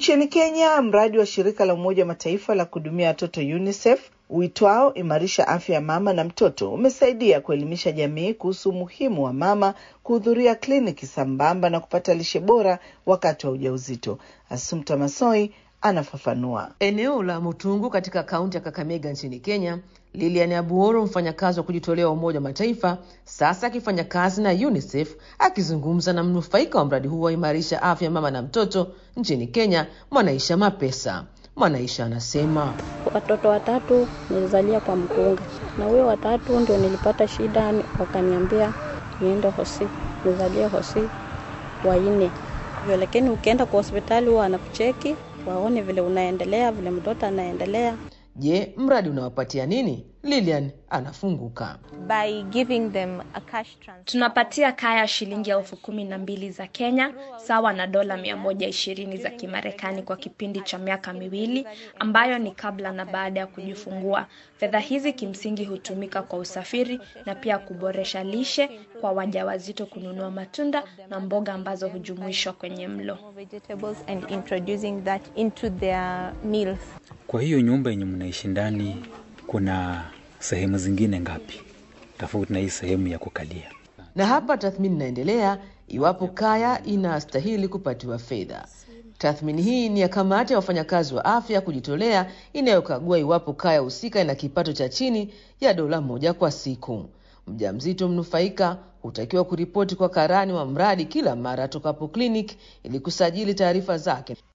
Nchini Kenya, mradi wa shirika la Umoja wa Mataifa la kuhudumia watoto UNICEF uitwao Imarisha Afya ya Mama na Mtoto umesaidia kuelimisha jamii kuhusu umuhimu wa mama kuhudhuria kliniki sambamba na kupata lishe bora wakati wa ujauzito. Assumpta Masoi anafafanua. Eneo la Mutungu katika kaunti ya Kakamega nchini Kenya, Lilian Abuoro, mfanyakazi wa kujitolea wa Umoja wa Mataifa, sasa akifanya kazi na UNICEF, akizungumza na mnufaika wa mradi huu wa Imarisha Afya ya Mama na Mtoto nchini Kenya, Mwanaisha Mapesa. Mwanaisha anasema watoto watatu nilizalia kwa mkunga, na huyo watatu ndio nilipata shida, wakaniambia niende hosi nizalie hosi waine hivyo, lakini ukienda kwa hospitali huwa wanakucheki waone vile unaendelea, vile mtoto anaendelea. Je, mradi unawapatia nini? Lilian anafunguka. by giving them a cash transfer. Tunapatia kaya shilingi elfu kumi na mbili za Kenya sawa na dola mia moja ishirini za Kimarekani kwa kipindi cha miaka miwili ambayo ni kabla na baada ya kujifungua. Fedha hizi kimsingi hutumika kwa usafiri na pia kuboresha lishe kwa wajawazito, kununua matunda na mboga ambazo hujumuishwa kwenye mlo. vegetables and introducing that into their meals. Kwa hiyo nyumba yenye mnaishi ndani kuna sehemu zingine ngapi tofauti na hii sehemu ya kukalia? Na hapa tathmini inaendelea iwapo kaya inastahili kupatiwa fedha. Tathmini hii ni ya kamati ya wafanyakazi wa afya kujitolea inayokagua iwapo kaya husika ina kipato cha chini ya dola moja kwa siku. Mjamzito mnufaika hutakiwa kuripoti kwa karani wa mradi kila mara atokapo kliniki ili kusajili taarifa zake.